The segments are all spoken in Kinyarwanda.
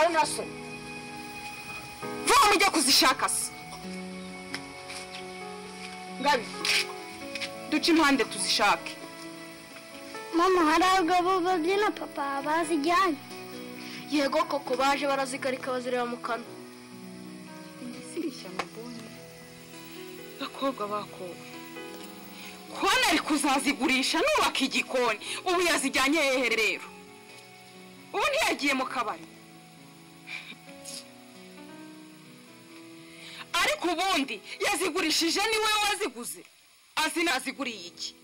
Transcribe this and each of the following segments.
Anasın. Vomijya kuzishakasi ngabi duce impande tuzishake mama hari abagabo babyina papa bazijyanye yego koko baje barazigarika bazireba mu kanwa bakobwa bakowe kubona ari kuzazigurisha nubaka igikoni ubu yazijyanye hehe rero ubu ntiyagiye mu kabari ariko ubundi yazigurishije ni we waziguze azi naziguriye iki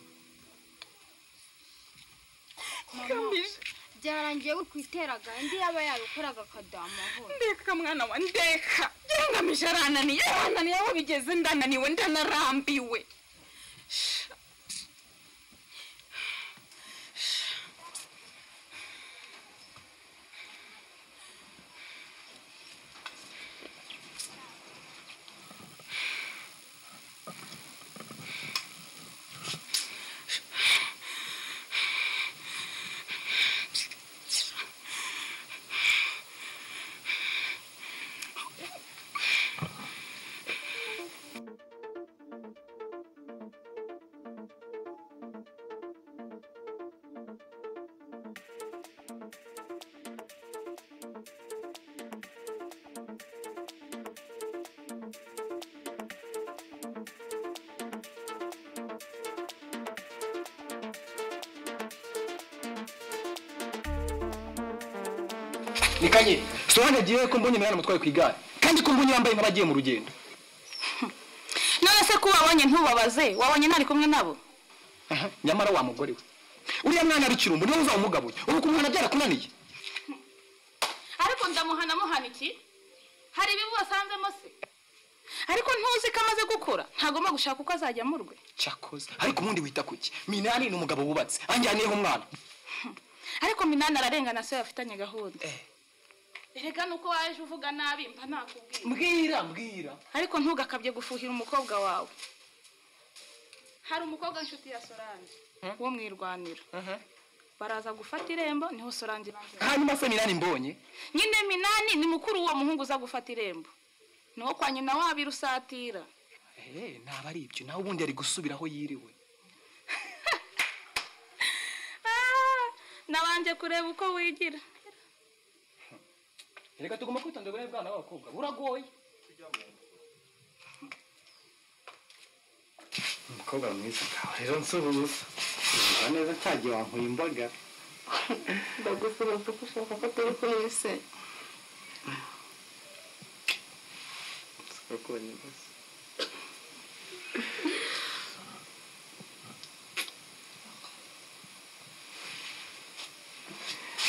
ngamije byarangiye bukwiteraga indi yaba yabikoraga akadaha amahoro ndeka mwana wa ndeka ngamije arananiye arananiye aho bigeze ndananiwe ndanarambiwe ni kanye sobanuriye ko mbonye umwana mutwaye ku igare kandi ko mbonye yambaye nk'abagiye mu rugendo none se ko ubabonye ntubabaze wabonye ntari kumwe nabo Aha, nyamara wa mugore we uriya mwana ari kirumbu niwe uzamugabuye ubu kumwana byarakunaniye ariko ndamuhana muhana iki hari ibibi wasanzemo se ariko ntuzi ko amaze gukura ntagomba gushaka uko azajya mu rwe cyakoze ariko ubundi wita ku iki minani ni umugabo wubatse anjyaniyeho umwana ariko minani ararengana se bafitanye gahunda Eh. erega nuko waje uvuga nabi mba nakubwiye mbwira mbwira ariko ntugakabye gufuhira umukobwa wawe hari umukobwa w'inshuti ya sorange wo mu irwaniro baraza gufata irembo niho sorange ibanza hanyuma se minani mbonye nyine minani ni mukuru w'uwo muhungu uza gufata irembo niwo kwa nyina wabirusatira Eh, naba ari ibyo nawe ubundi ari gusubira aho yiriwe Ah, nabanje kureba uko wigira reka tugomba kwitondera ubunini bwana b'abakobwa buragoye umukobwa mwiza ngawe rero nsura ubusa umva neza cyagiye wankuye imbaga ndagusuhuza ko ushaka ko turi kumwe se nsura kubonye ubusa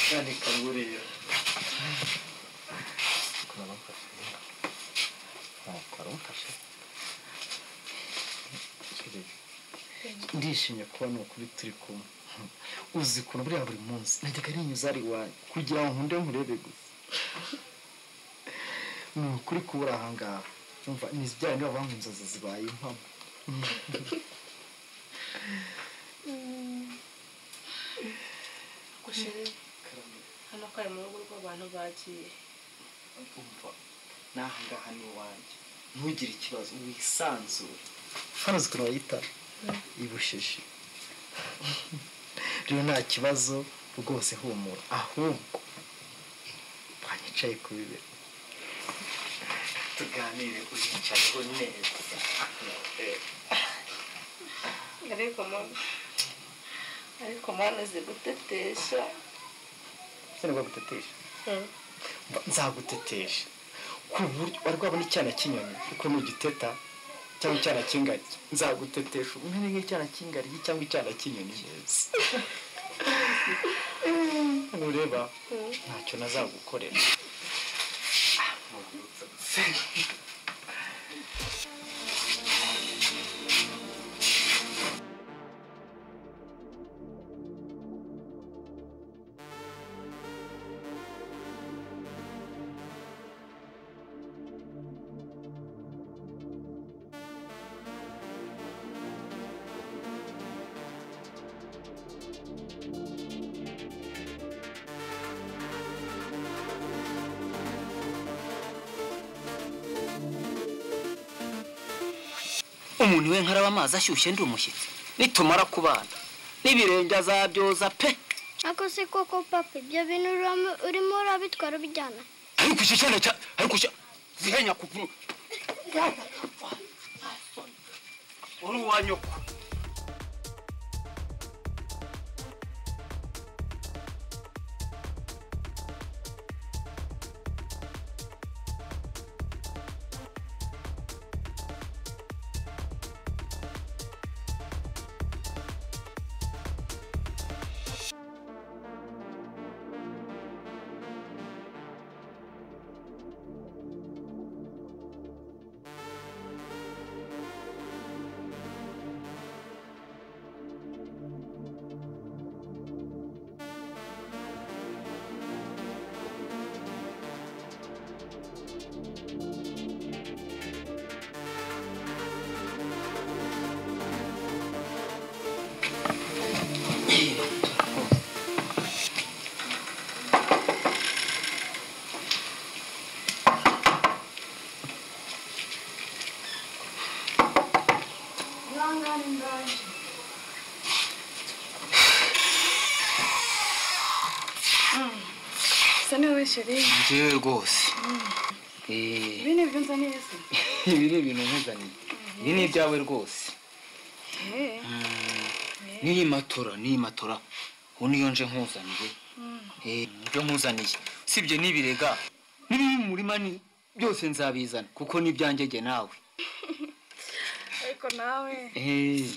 kandi kanguriye waramufashe ndishimye kuba ni ukuri turi kumwe uzi ukuntu buriya buri munsi najyaga rinyuza ari iwanyu kugira ngo nkunde nkurebe gusa ni ukuri kuba uri ahangaha umva ni bya bindi bavuga ngo inzozi zibaye impamo hano ko ari mu rugo rw'abantu bagiye umva n'aha ngaha ni iwanjye ntugire ikibazo wisanzure hano uzi ukuntu bayitara ibusheje rero nta kibazo rwose humura ahubwo banyicaye ku bibero tuganire uyicayeho neza ariko mama ariko mwana uzi gutetesha sinagwa gutetesha Mba- nzagutetesha ku buryo wari wabona icyana cy'inyoni ukuntu giteta cyangwa icyana cy'ingagi nzagutetesha umere nk'icyana cy'ingaryi cyangwa icyana cy'inyoni neza nureba ntacyo nazagukorera Thank umuntu we nkaraba amazi ashyushye ndi umushyitsi nitumara kubana n'ibirenge azabyoza pe Ako se koko papa ibyo bintu urimo- urimo urabitwara ubijyana ariko iki cyana cya ariko cya zihenya kuvura uri uwa nyoko Asa niwe sheri. njyewe rwose Eh, Ibi ni ibyo nzaniye se. ibi ni ibintu nkuzaniye ibi ni ibyawe rwose Eh, n'iyi matora n'iyi matora ubu niyo nje nkuzaniye Eh, ibyo nkuzaniye usibye n'ibirega n'ibiri mu murima ni byose nzabizana kuko ni ibyanjye nawe Ariko nawe Eh,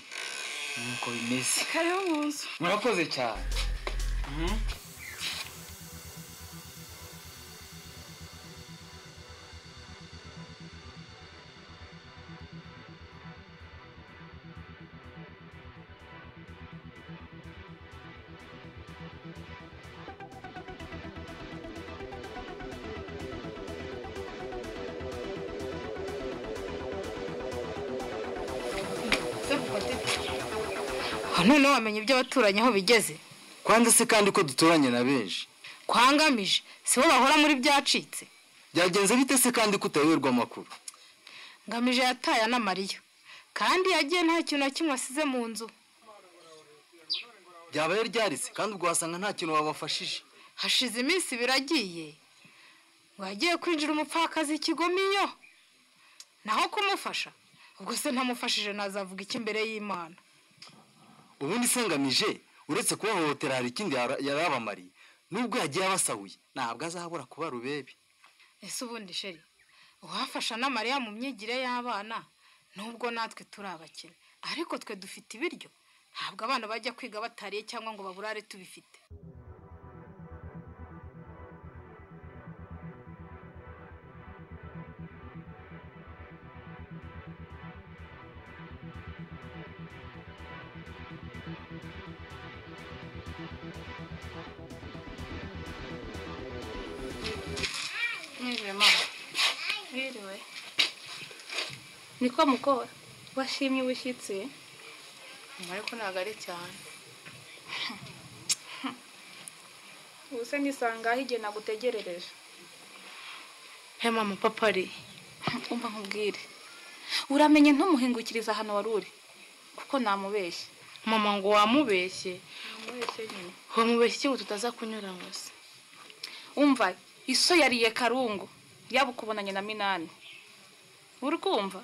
nuko bimeze kariho mu nzu. murakoze cyane none wamenye ibyo abaturanyi aho bigeze kwanza se kandi ko duturanye na benshi kwangamije si bo bahora muri byacitse byagenze bite se kandi ko utayoberwa amakuru ngamije yataye na mariya kandi yagiye nta kintu na kimwe asize mu nzu ryabaye ryaritse kandi ubwo wasanga nta kintu wabafashije hashize iminsi biragiye ngo yagiye kwinjira umupfakazi ikigominyo naho kumufasha ubwo se ntamufashije nazavuga iki imbere y'imana ubundi se ngamije uretse kubahohotera hari ikindi yara- yarabamariye nubwo yagiye abasahuye ntabwo azabura kuba rubebe ese ubundi sheri uwafasha na mariya mu myigire y'abana nubwo natwe turi abakene ariko twe dufite ibiryo ntabwo abana bajya kwiga batariye cyangwa ngo baburare tubifite Mwiriwe mama. Mwiriwe. Niko mukora. Washimye ubushyitsi. Ariko ntabwo ari cyane. Ubu se nisanga aho igihe nagutegerereje. he mama papa ari Umva nkubwire. Uramenye ntumuhingukiriza hano wari uri. Kuko namubeshye. mama ngo wamubeshye Namubeshye nyine. wamubeshye iki ngo tutaza kunyura hose umva iso yariye karungu yaba ukubonanye na minani uri kumva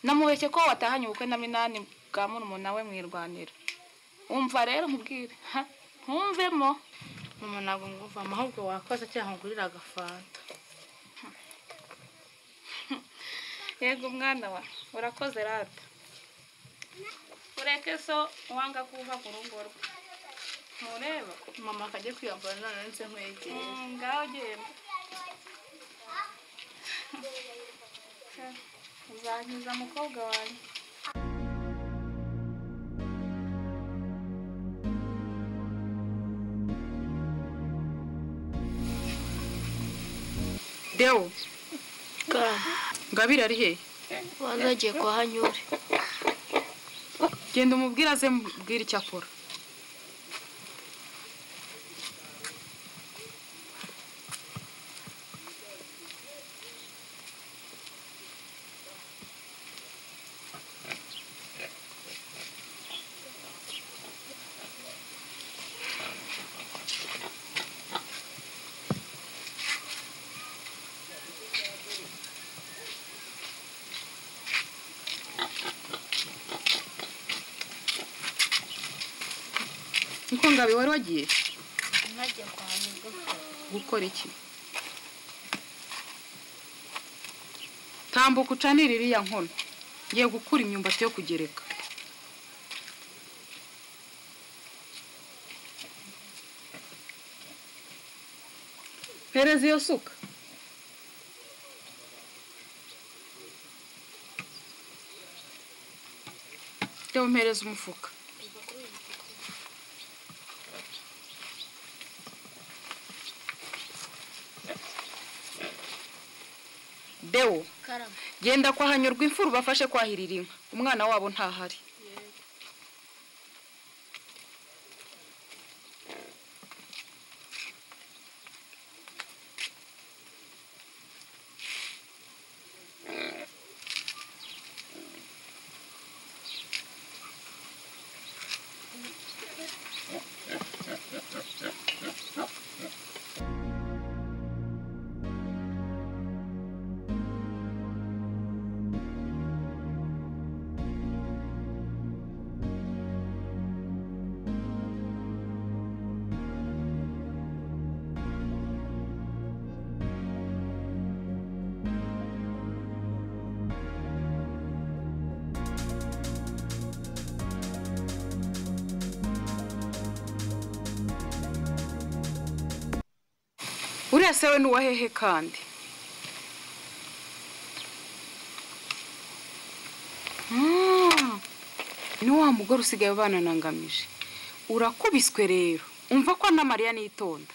namubeshye ko watahanye ubukwe na minani bwa murumuna we mwirwanira umva rero mubwire ha, ntumvemo mama ntabwo nguvamo ahubwo wakoza cyangwa ngurira agafanta yego mwana wa urakoze rata ureke so wanga kuva ku rugo rwe ntureba mama akajya kwiyambara none ndetse nkwegera Mm, ngaho genda uzanyuza mukobwa wanjye dewo ngabira ari he wazagiye kwa hanyure genda umubwire aze mbwira icyo akora ngabe wari wagiye ntajya kwa muganga gukora iki tambuka ucanire iriya nkono ngiye gukura imyumbati yo kugereka pereza iyo suka jya umpereza umufuka dewo karama genda kwahanyurwa imfura ubafashe kwahirira inka umwana wabo ntahari uriya se we ni uwa hehe kandi Mm. ni wa mugore usigaye bananangamije urakubiswe rero umva ko na mariya nitonda